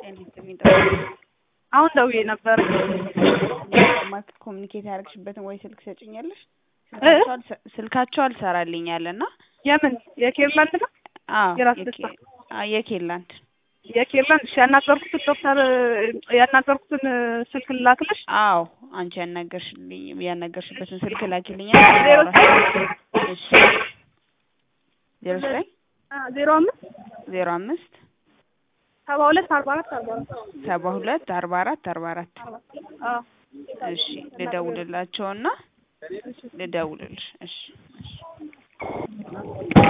አሁን ደውዬ ነበር። ማክ ኮሚኒኬት ያደረግሽበትን ወይ ስልክ ሰጭኛለሽ? እ? ስልካቸው አልሰራልኝ አለና የምን የኬርላንድ ነው? አዎ የራስ የኬ- ደስታ። አዎ፣ የኬላንድ የኬርላንድ እሺ፣ ያናገርኩትን ዶክተር ያናገርኩትን ስልክ ላክልሽ። አዎ አንቺ ያናገርሽልኝ ያናገርሽበትን ስልክ ላኪልኛ። ዜሮ እሺ ዜሮ ዘጠኝ ዜሮ አምስት ዜሮ አምስት ሰባ ሁለት አርባ አራት አርባ አራት ሰባ ሁለት አርባ አራት አርባ አራት አዎ እሺ ልደውልላቸውና ልደውልልሽ። እሺ እሺ